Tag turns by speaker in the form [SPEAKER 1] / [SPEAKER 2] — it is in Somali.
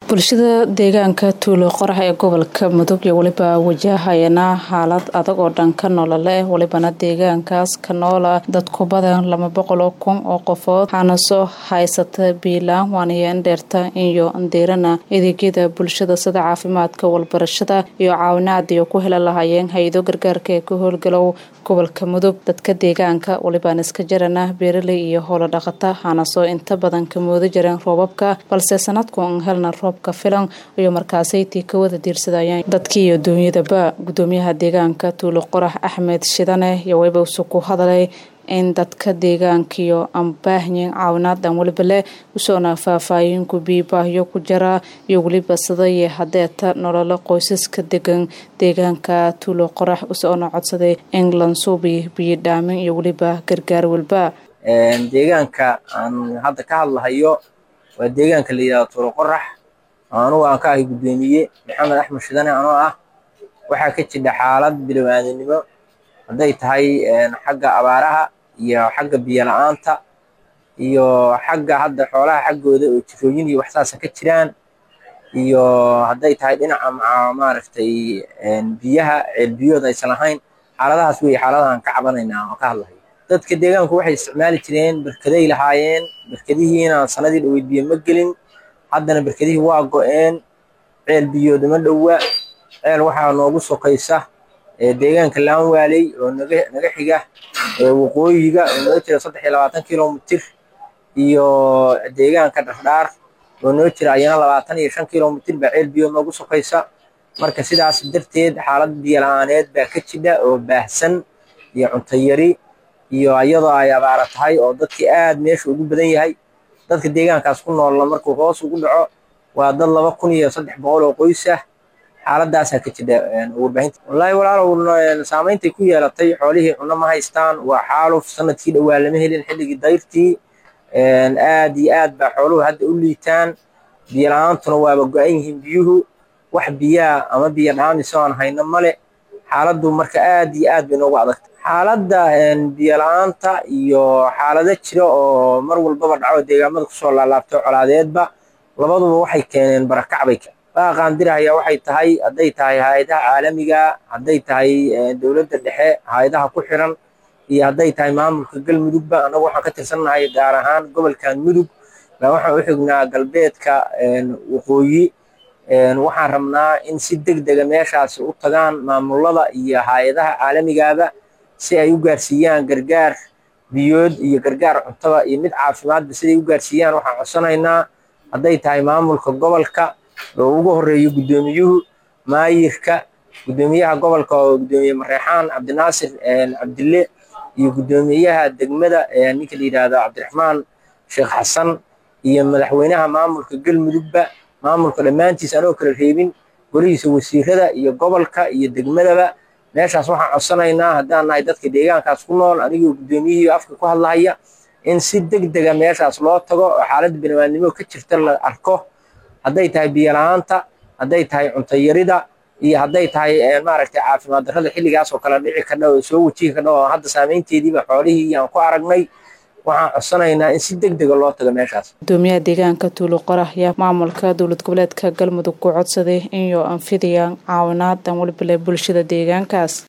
[SPEAKER 1] bulshada deegaanka tuulo qorax ee gobolka mudug iyo weliba wajahayana xaalad adag oo dhanka nolole welibana deegaankaas ka noola dadku badan laba boqoloo kun oo qofood waxaana soo haysata biilaan waanayeen dheerta iyo ndeerana adeegyada bulshada sida caafimaadka walbarashada iyo caawinaad iyo ku heli lahaayeen hay-ado gargaarka ee ka howlgalow gobolka mudug dadka deegaanka welibaan iska jarana beeraley iyo howlo dhaqata waxaana soo inta badan ka mooda jireen roobabka balse sanadku an helna roobka filan iyo markaasaytii ka wada diirsadayeen dadkii iyo duunyadaba gudoomiyaha deegaanka tuulo qorax axmed shidane iyo weliba usu ku hadalay in dadka deegaankiyo aan baahyin caawinaad aan weliba leh usoona faahfaahinku biibaahyo ku jara iyo weliba sidaye hadeeta nololo qoysaska degan deegaanka tuulo qorax usoona codsaday england suubi biyodhaamin iyo weliba gargaar walba
[SPEAKER 2] deegaanka aan hadda ka hadlahayo waa deegaanka la yidhahdo tuulo qorax anugu aan ka ahay guddoomiye maxamed axmed shidane anoo ah waxaa ka jidha xaalad bilowaadanimo hadday tahay xagga abaaraha iyo xagga biyo la-aanta iyo xagga hadda xoolaha xaggooda oo jirooyin iyo waxsaasa ka jiraan iyo hadday tahay dhinaca maaragtay biyaha ceelbiyood aysan lahayn xaaladahaas wey xaaladahaan ka cabanaynaa oo ka hadlahay dadka deegaanku waxay isticmaali jireen berkaday lahaayeen berkadihiina sanadii dhaweyd biyo ma gelin haddana berkadihii waa go-een ceel biyood uma dhowa ceel waxaa noogu sokaysa deegaanka laanwaaley oo naga xiga waqooyiga oo noo jira saddex iyo labaatan kilomitir iyo deegaanka dhardhaar oo noo jira ayana labaatan iyo shan kilomitir baa ceel biyood noogu sokaysa marka sidaas darteed xaalad biyo la-aaneed baa ka jidha oo baahsan iyo cuntayari iyo iyadoo ay abaara tahay oo dadkii aad meesha ugu badan yahay dadka deegaankaas ku noolla markuu hoos ugu dhaco waa dad laba kun iyo saddex boqol oo qoys ah xaaladaasaa ka jidha warbaahinta wallaahi walaalow saameyntay ku yeelatay xoolihii cunno ma haystaan waa xaaluf sanadkii dhowaa lama helin xilligii dayrtii aad iyo aad baa xooluhu hadda u liitaan biyo la-aantuna waaba go-an yihiin biyuhu wax biyaa ama biyo dhaamis oo aan hayno male xaaladdu marka aad iyo aad bay noogu adagtay xaaladda biyo la-aanta iyo xaalado jira oo mar walbaba dhaco deegaamada kusoo laalaabto colaadeedba labaduba waxay keeneen barakac bay baaqaan dirahaya waxay tahay hadday tahay hay-adaha caalamiga hadday tahay dowladda dhexe hay-adaha ku xiran iyo hadday tahay maamulka galmudugba annagu waxaan ka tirsannahay gaar ahaan gobolkan mudug baa waxaan u xignaa galbeedka waqooyi waxaan rabnaa in si deg dega meeshaasi u tagaan maamulada iyo hay-adaha caalamigaaba si ay u gaarsiiyaan gargaar biyood iyo gargaar cuntaba iyo mid caafimaadba siday u gaarsiiyaan waxaan codsanaynaa hadday tahay maamulka gobolka oo ugu horeeyo guddoomiyuhu maayirka guddoomiyaha gobolka oo guddoomiye mareexaan cabdinaasir cabdille iyo guddoomiyaha degmada ninka la yidhaahdo cabdiraxmaan sheekh xasan iyo madaxweynaha maamulka galmudugba maamulka dhammaantiis anoo kala reebin golihiisa wasiirada iyo gobolka iyo degmadaba meeshaas waxaan codsanaynaa haddaan nahay dadka deegaankaas ku nool anigoo guddoomiyihii afka ku hadlahaya in si deg dega meeshaas loo tago oo xaaladda binimaadnimo ka jirta la arko hadday tahay biyo la-aanta hadday tahay cuntayarida iyo hadday tahay maaragtay caafimaad darrada xilligaas oo kale dhici kadha oo soo wajihi kadha oo hadda saameynteediiba xoolihii aan ku aragnay waxaan codsanaynaa in si deg dega loo tago meeshaas
[SPEAKER 1] gudoomiyaha deegaanka tuulo qorax ayaa maamulka dowlad goboleedka galmudug ku codsaday inuu anfidayaan caawinaad aan welibale bulshada deegaankaas